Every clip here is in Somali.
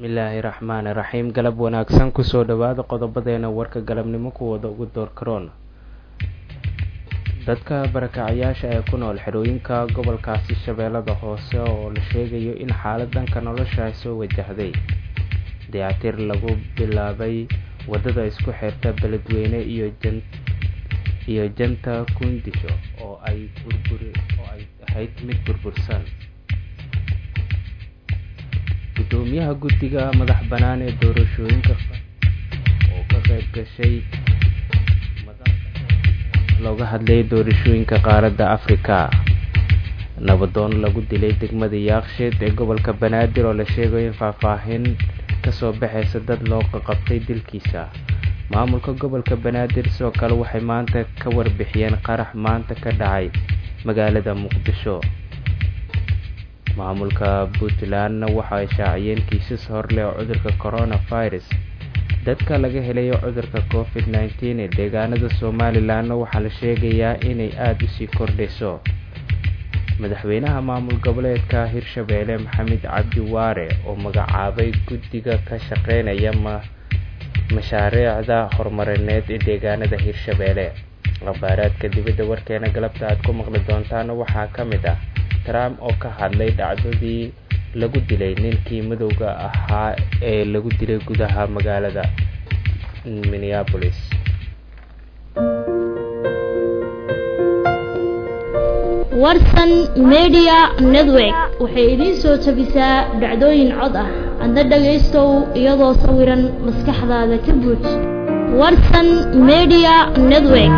bismillaahi raxmaani raxiim galab wanaagsan kusoo dhawaada qodobadeena warka galabnimo kuwada ugu door karoon dadka barakacayaasha ee ku nool xerooyinka gobolkaasi shabeellada hoose oo la sheegayo in xaalad dhanka nolosha ay soo wajahday dayactir lagu bilaabay wadada isku xirta beledweyne iyo jan iyo janta kundisho oo ay burburi oo ay ahayd mid burbursan gudoomiyaha guddiga madax bannaan ee doorashooyinka oo ka qayb gashay looga hadlayay doorashooyinka qaaradda afrika nabadoon lagu dilay degmada yaaksheed ee gobolka banaadir oo la sheegayo in faahfaahin kasoo baxaysa dad loo qaqabtay dilkiisa maamulka gobolka banaadir sidoo kale waxay maanta ka warbixiyeen qarax maanta ka dhacay magaalada muqdisho maamulka puntlandna waxa ay shaaciyeen kiisas horleh oo cudurka coronavirus dadka laga helayo cudurka covid nneteen ee deegaanada somalilanna waxaa la sheegayaa inay aada usii kordhayso madaxweynaha maamul goboleedka hirshabeelle maxamed cabdi waare oo magacaabay guddiga ka shaqeynaya ma mashaariicda horumarineed ee deegaanada hirshabeelle khabaaraadka dibadda warkeena galabta aad ku maqli doontaana waxaa ka mid ah trump oo ka hadlay dhacdadii lagu dilay ninkii madowga ahaa ee lagu dilay gudaha magaalada minneapolis warsan media network waxay idiin soo jabisaa dhacdooyin cod ah adna dhagaystow iyadoo sawiran maskaxdaada ka buuj warsan media network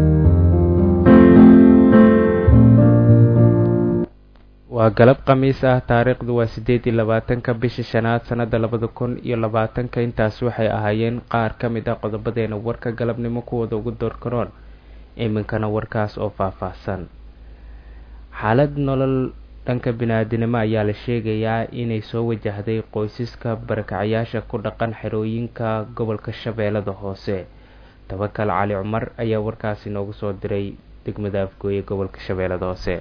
waa galab khamiis ah taariikhdu waa siddeed iyo labaatanka bisha shanaad sannada labada kun iyo labaatanka intaas waxay ahaayeen qaar ka mid ah qodobadeena warka galabnimo kuwooda ugu door karoon iminkana warkaas oo faahfaahsan xaalad nolol dhanka bini-aadinimo ayaa la sheegayaa inay soo wajahday qoysaska barakacayaasha ku dhaqan xerooyinka gobolka shabeellada hoose tabakal cali cumar ayaa warkaasi noogu soo diray degmada afgooye gobolka shabeellada hoose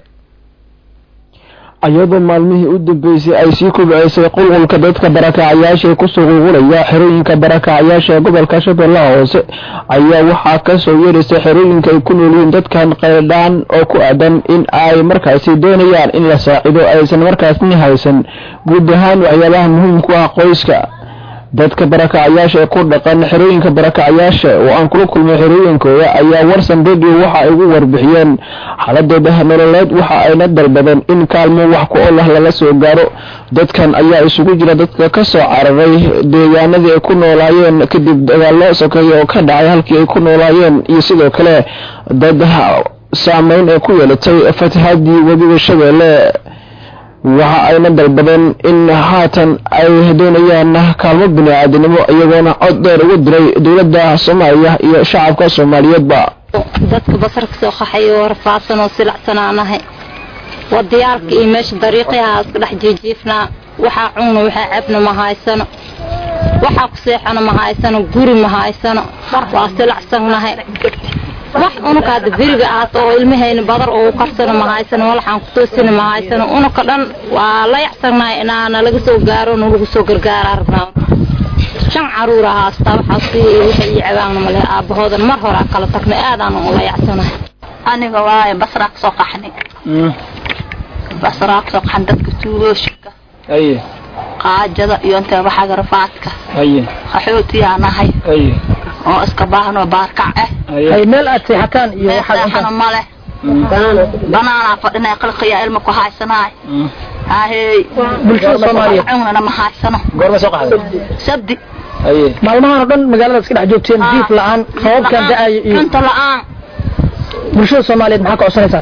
iyadoo maalmihii u dambeysay ay sii kubceysay qulqulka dadka barakacayaasha ee kusoo qulqulaya xerooyinka barakacayaasha ee gobolka shabeellaha hoose ayaa waxaa kasoo yeeraysay xerooyinka ay ku noolyihiin dadkan qayldhaan oo ku aadan in ay markaasi doonayaan in la saacido aysan markaasni haysan guud ahaan waxyaabaha muhiimku ah qoyska dadka barakacayaasha ee ku dhaqan xerooyinka barakacayaasha oo aan kula kulmay xerooyinkooda ayaa warsan radio waxa ay ugu warbixiyeen xaladooda nololeed waxa ayna dalbadeen in kaalmo wax ku olah lala soo gaaro dadkan ayaa isugu jira dadka ka soo cararay deegaanadii ay ku noolaayeen kadib dagaallo sokeeye oo ka dhacay halkii ay ku noolaayeen iyo sidoo kale dad saameyn ee ku yeelatay fatahaadii webiga shabeelle waxa ayna dalbadeen in haatan ay doonayaan kaalmo bini-aadinimo iyagoona cod dheer ugu diray dowladda soomaaliya iyo shacabka soomaaliyeedba dadka basarka soo qaxay oo rafaadsan oo silacsanaanahay wadayaalka iyo meesha dariiqyaha iska dhex jiijiifnaa waxaa cunna waxaa cabna ma haysano waxaa ku seexana ma haysano guri ma haysano waa silacsannahay wax unuka hadda beriga ahaata oo ilmahayna badar oo u karsano ma haysano walaxaan ku toosina ma haysano unuka dhan waa la yacsannahay inaa nalaga soo gaaro nalagu soo gargaara rabnaa shan caruura haastaa waxaas waxay ii cabaanna male aabahoodan mar horaa kala tagnay aadaan ula yacsanahay aniga waaye basraa kasoo qaxnay basraa kasoo qaxan dadka tuulooshika qaajada iyo inta waxaga rafaadka qaxootiyaa nahay oo iska baahnoo baarkac ah meel aad seexataan iyo meeseexana male banaanaa fadhinay qalqiyaa ilma ku haysanaay hahey bulshada soomaaliyeed cunana ma haysano goorma soo qaxday sabdi maalmahan oo dhan magaalada iska dhex joogteen diif la-aan sababkan da-ayo iyo cunto la-aan bulshada soomaaliyeed maxaa ka codsanaysaan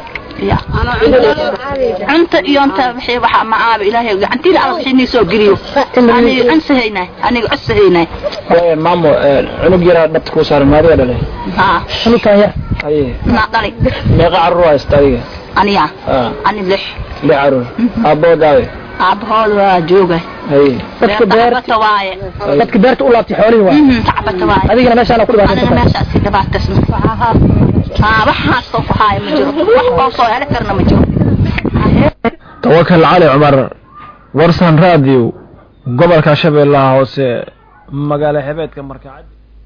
cunta iyo inta wixii waxa ma aaba ilaahay gacantiila alla wixii nii soo geliyo aniga cunsahaynay aniga codsahaynay maamo cunug yaraa dhabta kuu saaran maadiga dhalay haa xunukan yar naa dhali meeqa caruur haysta adiga aniya ani lix lix caruur aaboodaawe aabahood waa jooga dadka beer tacbata waaye dadka beerta u laabtay xoolihii waay tacbata waaye adigana meeshaana ku anina dhibaataysan meeshaasi dhibaataysna haa waxaasoo ku haaya ma jiro wax oo soo heli karna ma jiro tawakal cali cumar warsan radio gobolka shabeellaha hoose magaalo xebeedka markacad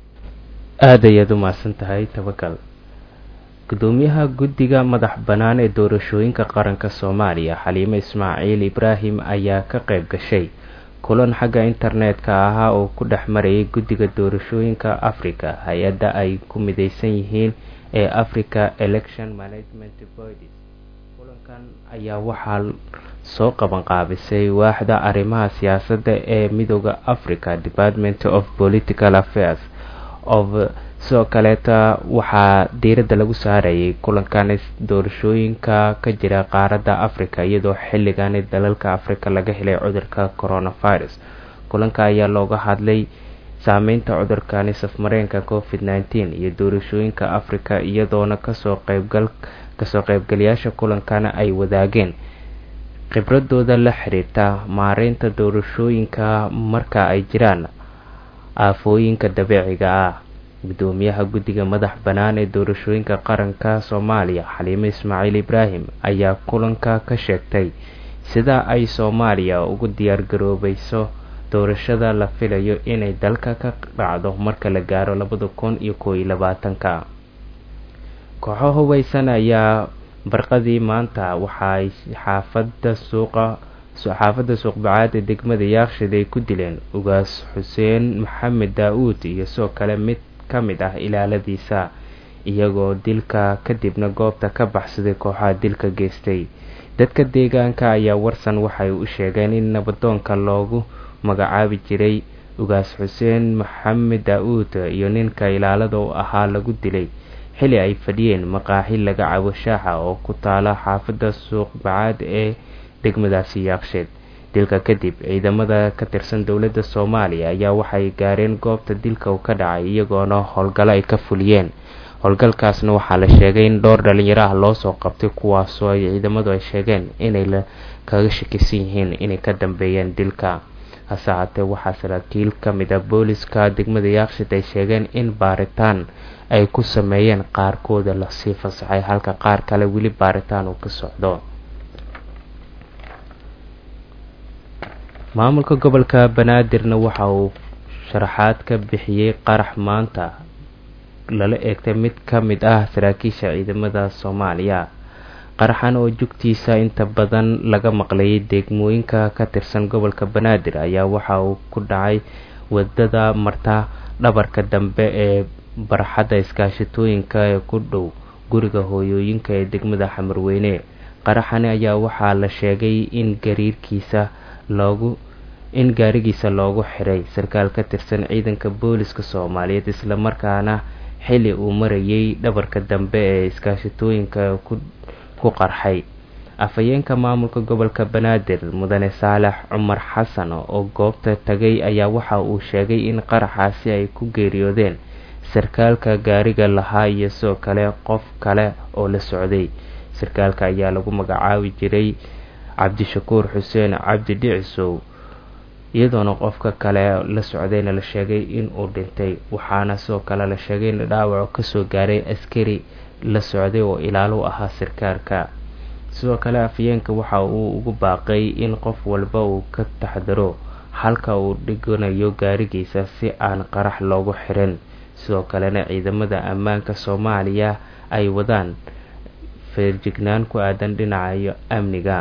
aada ayaad u mahadsan tahay tabakal gudoomiyaha guddiga madax bannaan ee doorashooyinka qaranka soomaaliya xaliime ismaaciil ibraahim ayaa ka qayb gashay kulan xagga internetka ahaa oo ku dhex marayay guddiga doorashooyinka africa hay-adda ay ku mideysan yihiin ee africa election management bodies kulankan ayaa waxaa soo qaban qaabisay waaxda arrimaha siyaasadda ee midooda africa department of political affairs of sidoo kaleeta waxaa diiradda lagu saarayay kulankan doorashooyinka ka jira qaaradda africa iyadoo xilligani dalalka africa laga helay cudurka coronavirus kulanka ayaa looga hadlay saameynta cudurkani safmareenka covid nteen iyo doorashooyinka africa iyadoona kasoo qeybgal kasoo qeybgalayaasha kulankana ay wadaageen khibradooda la xiriirta maareynta doorashooyinka marka ay jiraan aafooyinka dabiiciga ah gudoomiyaha guddiga madax bannaan ee doorashooyinka qaranka soomaaliya xaliime ismaaciil ibraahim ayaa kulanka ka sheegtay sida ay soomaaliya ugu diyaargaroobayso doorashada la filayo inay dalka ka dhacdo marka la gaaro labada kun iyo koo iyo labaatanka kooxo hubeysan ayaa barqadii maanta waxa ay xaafada suuqa xaafadda suuqbacaad ee degmada yaakshid ay ku dileen ugaas xuseen maxamed daa-uud iyo sidoo kale mid ka mid ah ilaaladiisa iyagoo dilka kadibna goobta ka baxsaday kooxaha dilka geystay dadka deegaanka ayaa warsan waxay u sheegeen in nabadoonka loogu magacaabi jiray ugaas xuseen maxamed daa-uud iyo ninka ilaalada u ahaa lagu dilay xili ay fadhiyeen maqaaxi laga cabo shaaxa oo ku taala xaafadda suuqbacaad ee degmadaasi yaaqsheed dilka kadib ciidamada ka tirsan dowladda soomaaliya ayaa waxay gaareen goobta dilka uu ka dhacay iyagoona howlgallo ay ka fuliyeen howlgalkaasna waxaa la sheegay in dhowr dhalinyaro ah loosoo qabtay kuwaasoo ay ciidamadu ay sheegeen inay la kaga shakisan yihiin inay ka dambeeyeen dilka hase haatee waxaa saraakiil ka mid a booliska degmada yaaqsheed ay sheegeen in baaritaan ay ku sameeyeen qaarkooda lasii fasaxay halka qaar kale weli baaritaan uu ka socdo maamulka gobolka banaadirna waxa uu sharaxaad ka bixiyey qarax maanta lala eegtay mid ka mid ah saraakiisha ciidamada soomaaliya qaraxan oo jugtiisa inta badan laga maqlayay degmooyinka ka tirsan gobolka banaadir ayaa waxa uu ku dhacay wadada marta dhabarka dambe ee barxadda iskaashatooyinka ee ku dhow guriga hooyooyinka ee degmada xamarweyne qaraxani ayaa waxaa la sheegay in gariirkiisa loogu in gaarigiisa loogu xiray sarkaal ka tirsan ciidanka booliska soomaaliyeed islamarkaana xili uu marayay dhabarka dambe ee iskaashatooyinka ku qarxay afhayeenka maamulka gobolka banaadir mudane saalax cumar xasan oo goobta tagay ayaa waxa uu sheegay in qaraxaasi ay ku geeriyoodeen sarkaalka gaariga lahaa iyo sidoo kale qof kale oo la socday sarkaalka ayaa lagu magacaabi jiray cabdishakuur xuseen cabdi dhicisow iyadoona qofka kale la socdayna la sheegay in uu dhintay waxaana sidoo kale la sheegay in dhaawaco kasoo gaaray askari la socday oo ilaalo ahaa sarkaalka sidoo kale afyeenka waxa uu ugu baaqay in qof walba uu ka taxdaro halka uu dhiganayo gaarigiisa si aan qarax loogu xirin sidoo kalena ciidamada ammaanka soomaaliya ay wadaan feerjignaan ku aadan dhinacayo amniga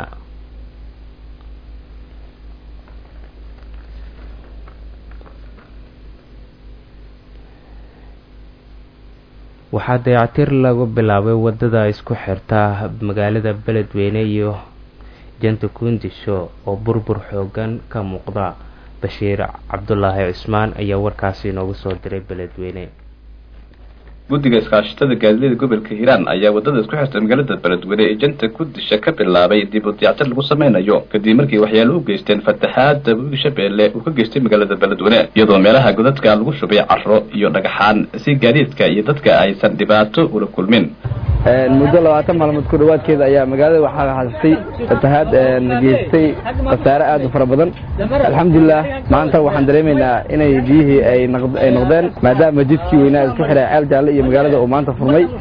waxaa dayactir lagu bilaabay wadada isku xirta magaalada beledweyne iyo janta kundisho oo burbur xoogan ka muuqda bashiir cabdulaahi cismaan ayaa warkaasi inoogu soo diray beledweyne guddiga iskaashatada gaadiidada gobolka hiiraan ayaa wadada isku xirta magaalada beledweyne ee janta kudisha ka bilaabay dib u dayactir lagu sameynayo kadib markii waxyaalo u geysteen fataxaada webiga shabeelle uu ka geystay magaalada beledweyne iyadoo meelaha godadka lagu shubay caro iyo dhagaxaan si gaadiidka iyo dadka aysan dhibaato ula kulmin muddo labaatan maalmood ku dhawaadkeeda ayaa magaalada waxaa haastay fatahaad geystay khasaare aad u fara badan alxamdulilah maanta waxaan dareemaynaa inay biyihii ay noqdeen maadaama jidkii weynaa isku xiray ceel jaalle iyo magaalada uu maanta furmay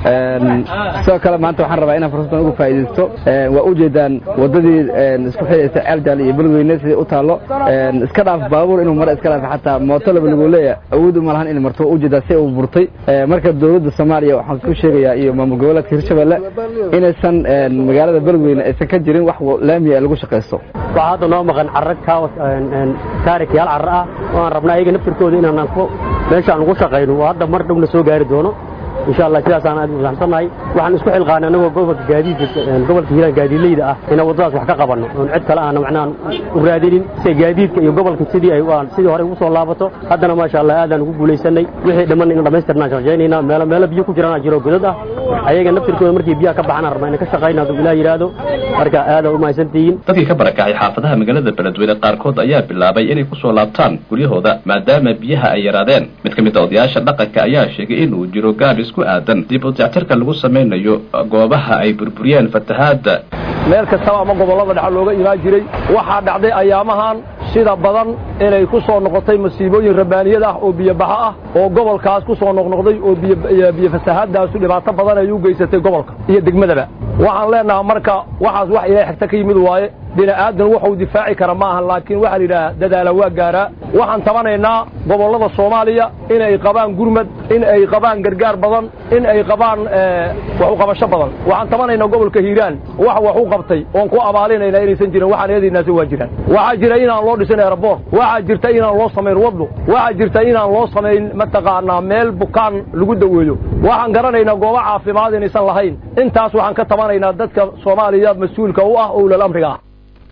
sidoo kale maanta waxaan rabaa inaan fursaddan uga faa'iidaysto waa ujeedaan waddadii isku xidhaysa ceeljaal iyo beledweyne sidai u taallo iska dhaaf baabuur inuu maro iska dhaaf xataa mooto laba lagu leeya awood uma lahan in marto waa ujeedaa si uu burtay marka dowladda soomaaliya waxaan ku sheegayaa iyo maamul goboleedka hirshabelle inaysan magaalada beledweyne aysan ka jirin wax laamiya lagu shaqaysto waxaa hadda noo maqan carra taarikyaal carra ah oo aan rabna ayaga naftirkooda inaan meeshaan ugu shaqayno oo hadda mar dhowna soo gaari doono insha allah sidaasaan aad usaxsannahay waxaan isku xilqaanay anagoo gobolka gaadiidka gobolka hiiraan gaadiidleyda ah inaan waddadaas wax ka qabanno oon cid kale aana macnaha u raadinin si gaadiidka iyo gobolka sidii ay sidii hore ugu soo laabato haddana maasha allah aadaan ugu guulaysanay wixii dhiman in dhammaystirnaan shaqaynaynaa meelo meelo biyo ku jiraan jiro godad ah ayaga naftirkooda markii biyaha ka baxaan rabnaa inaan ka shaqayna hadduu ilaah yidhaahdo marka aada u mahadsantihiin dadkii ka barakacay xaafadaha magaalada beledweyne qaarkood ayaa bilaabay inay ku soo laabtaan guryahooda maadaama biyaha ay yaraadeen mid ka mid a odayaasha dhaqanka ayaa sheegay inuu jiro gaabis ku aadan dib u dayactirka lagu samaynayo goobaha ay burburiyeen fatahaadda meel kastaba ama gobollada dhexe looga imaan jiray waxaa dhacday ayaamahan sida badan inay ku soo noqotay masiibooyin rabbaaniyad ah oo biyobaxo ah oo gobolkaas ku soo noqnoqday oo biyo fasahaadaasu dhibaato badan ay u geysatay gobolka iyo degmadaba waxaan leenaha marka waxaas wax ilaahay xigta ka yimid waaye bini'aadan wuxuu difaaci kara ma ahan laakiin waxaa la yidhaha dadaala waa gaaraa waxaan tabanaynaa gobollada soomaaliya in ay qabaan gurmad in ay qabaan gargaar badan in ay qabaan wax u qabasho badan waxaan tabanaynaa gobolka hiiraan wax wax u qabtay oon ku abaalinaynaa inaysan jirin waxaan eedaynaasi waa jiraan waxaa jira inaan loo dhisin aeroboort waxaa jirta inaan loo samayn waddo waxaa jirta inaan loo samayn mataqaanaa meel bukaan lagu daweeyo waxaan garanaynaa goobo caafimaad inaysan lahayn intaas waxaan ka tabanaynaa dadka soomaaliya mas-uulka u ah owlal amriga ah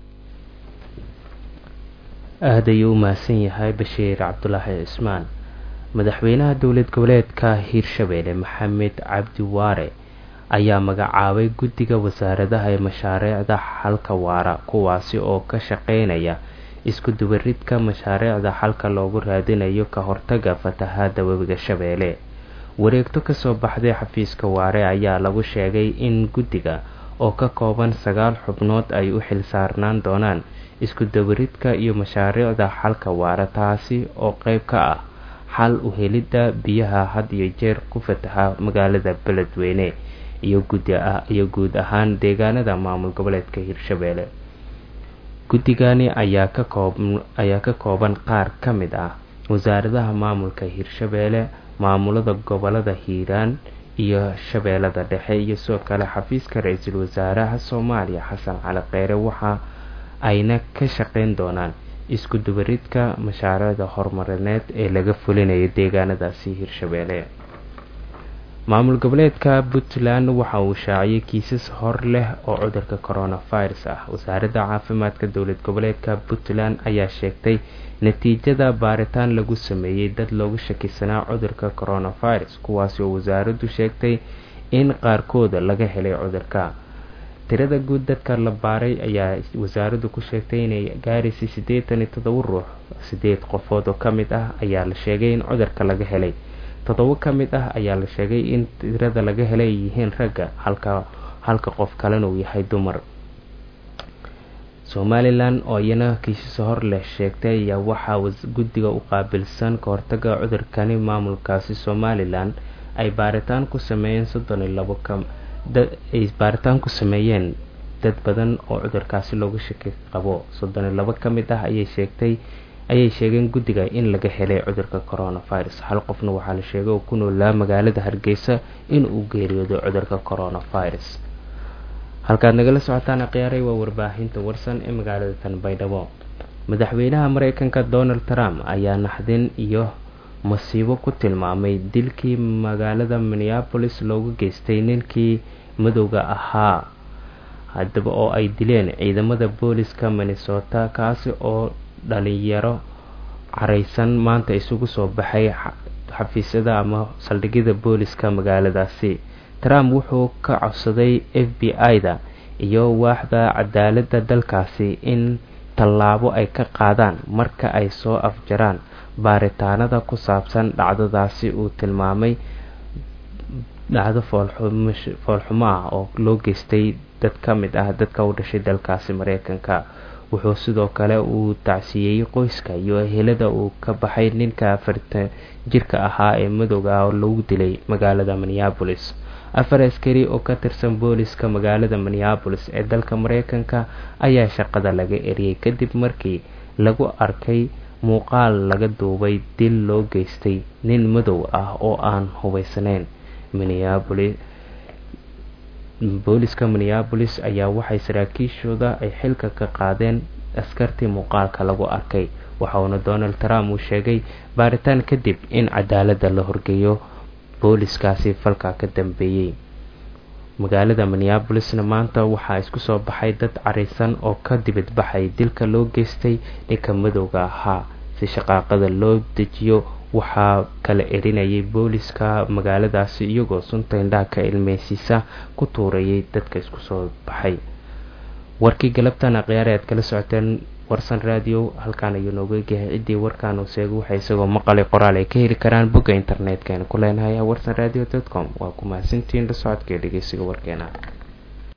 aad ayuu u mahadsan yahay bashiir cabdulaahi cismaan madaxweynaha dowlad goboleedka hiirshabeelle maxamed cabdi waare ayaa magacaabay guddiga wasaaradaha ee mashaariicda xalka waara kuwaasi oo ka shaqeynaya isku dubaridka mashaariicda xalka loogu raadinayo ka hortaga fatahaada webiga shabeelle wareegto kasoo baxday xafiiska waare ayaa lagu sheegay in guddiga oo ka kooban sagaal xubnood ay u xilsaarnaan doonaan isku dabaridka iyo mashaariicda xalka waara taasi oo qeyb ka ah xal u helidda biyaha had iyo jeer ku fataha magaalada beledweyne iyo gudiyo guud ahaan deegaanada maamul goboleedka hiirshabeelle guddigani ayaa ka koob ayaa ka kooban qaar ka mid ah wasaaradaha maamulka hiirshabeelle maamulada gobolada hiiraan iyo shabeellada dhexe iyo sidoo kale xafiiska ra-iisul wasaaraha soomaaliya xasan cali kheyre waxa ayna ka shaqeyn doonaan isku dubaridka mashaariicda horumarineed ee laga fulinayo deegaanadaasi hiirshabeelle maamul goboleedka puntland waxa uu shaaciyay kiisas hor leh oo cudurka coronavirus ah wasaaradda caafimaadka dowlad goboleedka puntland ayaa sheegtay natiijada baaritaan lagu sameeyey dad loogu shakisanaa cudurka coronavirus kuwaasi oo wasaaraddu sheegtay in qaarkooda laga helay cudurka tirada guud dadka la baaray ayaa wasaaraddu ku sheegtay inay gaaraysay siddeetan iyo toddoba ruux sideed qofood oo ka mid ah ayaa la sheegay in cudurka laga helay toddoba ka mid ah ayaa la sheegay in tirada laga helay ay yihiin ragga halka halka qof kalena uu yahay dumar somalilan oo iyana kiisasa hor leh sheegtay ayaa waxaa guddiga u qaabilsan ka hortaga cudurkani maamulkaasi somalilan ay baaritaan ku sameeyeen soddon iyo labo ka ay baaritaan ku sameeyeen dad badan oo cudurkaasi loogu shaki qabo soddon iyo labo ka mid ah ayay sheegtay ayay sheegeen guddiga in laga helay cudurka coronavirus hal qofna waxaa la sheegay oo ku noolaa magaalada hargeysa in uu geeriyoodo cudurka coronavirus halkaad nagala socotaan khiyaaray waa warbaahinta warsan ee magaalada tanbaydhabo madaxweynaha mareykanka donald trump ayaa naxdin iyo masiibo ku tilmaamay dilkii magaalada minneapolis loogu geystay ninkii madowga ahaa haddaba oo ay dileen ciidamada booliska minnesota kaasi oo dhalinyaro careysan maanta isugu soo baxay xafiisyada ama saldhigyada booliska magaaladaasi trump wuxuu ka codsaday f b i-da iyo waaxda cadaaladda dalkaasi in tallaabo ay ka qaadaan marka ay soo afjaraan baaritaanada ku saabsan dhacdadaasi uu tilmaamay dhacdo foolxumo ah oo loo geystay dad ka mid ah dadka u dhashay dalkaasi mareykanka wuxuu sidoo kale uu tacsiyeeyey qoyska iyo ehelada uu ka baxay ninka afartan jirka ahaa ee madowga ah oo lagu dilay magaalada minneapolis afar askari oo ka tirsan booliska magaalada minneabolis ee dalka mareykanka ayaa shaqada laga eriyey kadib markii lagu arkay muuqaal laga duubay dil loo geystay nin madow ah oo aan hubeysnayn minneabolis booliska minneabolis ayaa waxay saraakiishooda ay xilka ka qaadeen askartii muuqaalka lagu arkay waxauna donald trump uu sheegay baaritaan kadib in cadaaladda la horgeeyo booliskaasi falka ka dambeeyey magaalada minneabolisna maanta waxaa isku soo baxay dad careysan oo ka dibadbaxay dilka loo geystay ninka madowga ahaa si shaqaaqada loo dejiyo waxaa kala erinayay booliska magaaladaasi iyagoo sunta indhaha ka ilmeysiisa ku tuurayay dadka isku soo baxay warkii galabtana khiyaare aad kala socoteen warsan radio halkaan ayuu nooga egyahay ciddii warkaan uu sheegay waxay isagoo maqalay qoraal ay ka heli karaan bogga internetka ku leenahay warsan radio com waa ku mahadsantihiin la socodka ee dhegeysiga warkeena